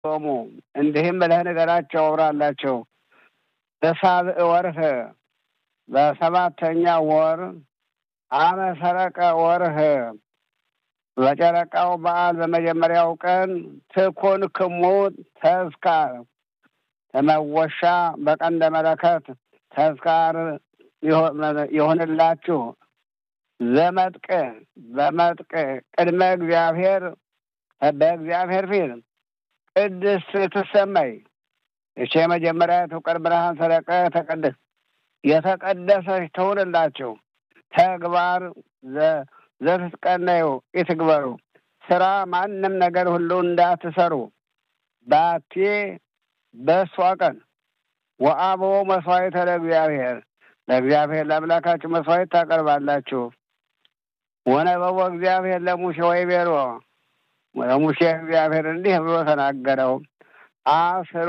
ጾሙ እንዲህም ብለህ ንገራቸው አውራላቸው በሳብዕ ወርህ በሰባተኛ ወር አመ ሰረቀ ወርህ በጨረቃው በዓል በመጀመሪያው ቀን ትኩን ክሙ ተዝካር ተመወሻ በቀንደ መለከት ተዝካር ይሆንላችሁ ዘመጥቅ በመጥቅ ቅድመ እግዚአብሔር በእግዚአብሔር ፊት ቅድስት ትሰመይ እቼ የመጀመሪያ ትውቀድ ብርሃን ሰረቀ ተቀደስ የተቀደሰች ትሁንላችሁ ተግባር ዘትትቀነዩ ይትግበሩ ስራ ማንም ነገር ሁሉ እንዳትሰሩ ባቴ በእሷ ቀን ወአቦ መስዋዕተ ለእግዚአብሔር ለእግዚአብሔር ለአምላካችሁ መስዋዕት ታቀርባላችሁ። ወነበቦ እግዚአብሔር ለሙሴ ወይ ቤሮ ለሙሴ እግዚአብሔር እንዲህ ብሎ ተናገረው። አስሩ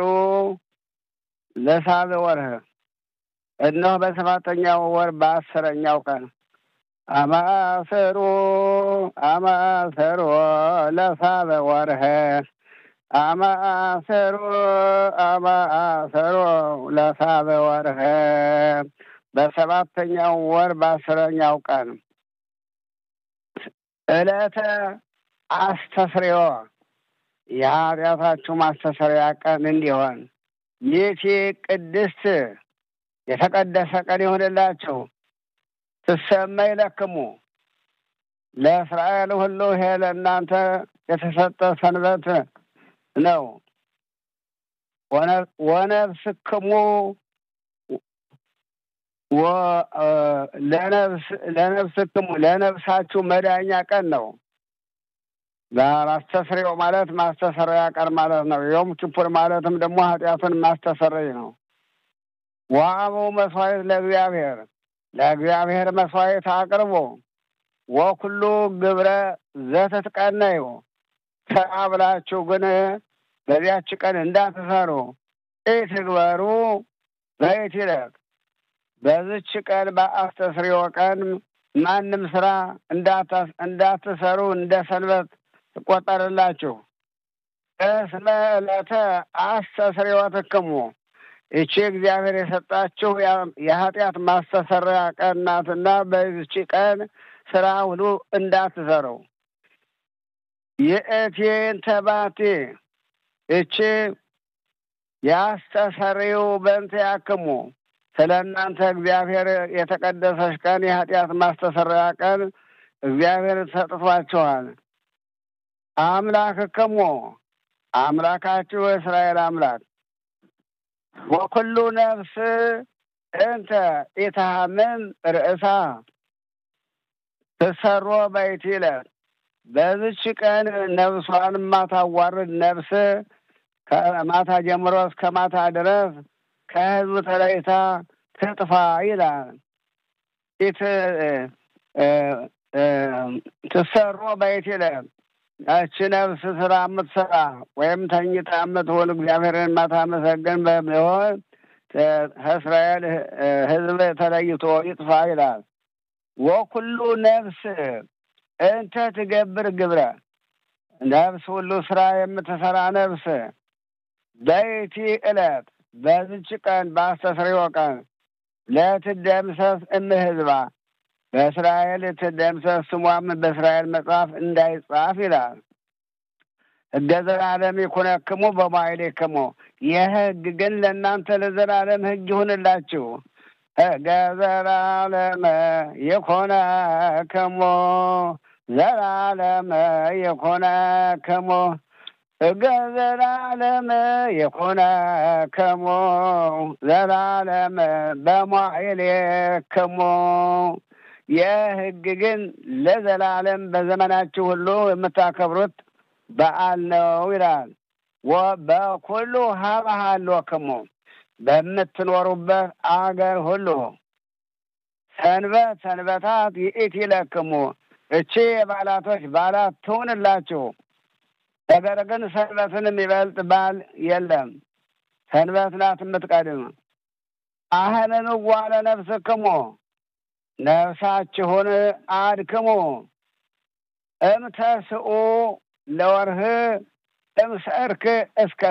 ለሳብዕ ወርህ እነሆ በሰባተኛው ወር በአስረኛው ቀን አማሰሮ አማሰሮ ለሳብዕ ወርህ አማሰሮ አማሰሮ ለሳብዕ ወርህ በሰባተኛው ወር በአስረኛው ቀን ዕለተ አስተስርዮ የኃጢአታችሁ ማስተሰሪያ ቀን እንዲሆን ይህቺ ቅድስት የተቀደሰ ቀን ይሆንላችሁ። ትሰመይ ለክሙ ለእስራኤል ሁሉ ይሄ ለእናንተ የተሰጠ ሰንበት ነው። ወነፍስክሙ ለነፍስክሙ ለነፍሳችሁ መዳኛ ቀን ነው። ማስተስሪያው ማለት ማስተሰሪያ ቀን ማለት ነው። ዮም ኪፑር ማለትም ደግሞ ኃጢአቱን ማስተሰረይ ነው። ዋአቡ መስዋዕት ለእግዚአብሔር ለእግዚአብሔር መስዋዕት አቅርቦ ወኩሉ ግብረ ዘትትቀነዩ ስራ ብላችሁ ግን በዚያች ቀን እንዳትሰሩ ኢትግበሩ በኢትለቅ በዝች ቀን በአስተስርዮ ቀን ማንም ስራ እንዳትሰሩ እንደ ሰንበት ትቆጠርላችሁ። እስመ ዕለተ አስተስርዮትክሙ ይቺ እግዚአብሔር የሰጣችሁ የኃጢአት ማስተሰሪያ ቀን ናትና በዚች ቀን ስራ ሁሉ እንዳትሰሩ። የእቴን ተባቴ እቺ ያስተሰሪው በንተ ያክሙ ስለ እናንተ እግዚአብሔር የተቀደሰች ቀን የኃጢአት ማስተሰሪያ ቀን እግዚአብሔር ሰጥቷችኋል። አምላክክሙ አምላካችሁ የእስራኤል አምላክ ወኩሉ ነፍስ እንተ ኢታምን ርእሳ ትሰሮ በይቲለ በዝች ቀን ነፍሷን ማታዋርድ ነፍስ ከማታ ጀምሮ እስከ ማታ ድረስ ከህዝቡ ተለይታ ትጥፋ ይላል። ፊት ትሰሮ በይቲለ ያቺ ነፍስ ስራ የምትሰራ ወይም ተኝታ የምትውል እግዚአብሔርን ማታመሰግን በሚሆን ከእስራኤል ህዝብ ተለይቶ ይጥፋ ይላል። ወኩሉ ነፍስ እንተ ትገብር ግብረ ነፍስ ሁሉ ስራ የምትሰራ ነፍስ በይቲ ዕለት በዝች ቀን በአስተስርዮ ቀን ለትደምሰስ እምህዝባ በእስራኤል ትደምሰስ ስሟም በእስራኤል መጽሐፍ እንዳይጻፍ ይላል። ሕገ ዘላለም ይኩነክሙ በማይሌክሙ የህግ ግን ለእናንተ ለዘላለም ህግ ይሁንላችሁ። ሕገ ዘላለም ይኩነክሙ ዘላለም ይኩነክሙ ሕገ ዘላለም ይኩነክሙ ዘላለም በማይሌክሙ የህግ ግን ለዘላለም በዘመናችሁ ሁሉ የምታከብሩት በዓል ነው ይላል። በኩሉ ሀባሃሎክሙ በምትኖሩበት አገር ሁሉ ሰንበት ሰንበታት ይእቲ ለክሙ እቺ የበዓላቶች በዓላት ትሁንላችሁ። ነገር ግን ሰንበትን የሚበልጥ በዓል የለም። ሰንበት ናት የምትቀድም። አህንንዋ ለነፍስክሙ ነፍሳችሁን አድክሙ እምተስኡ ለወርህ እምሰርክ እስከ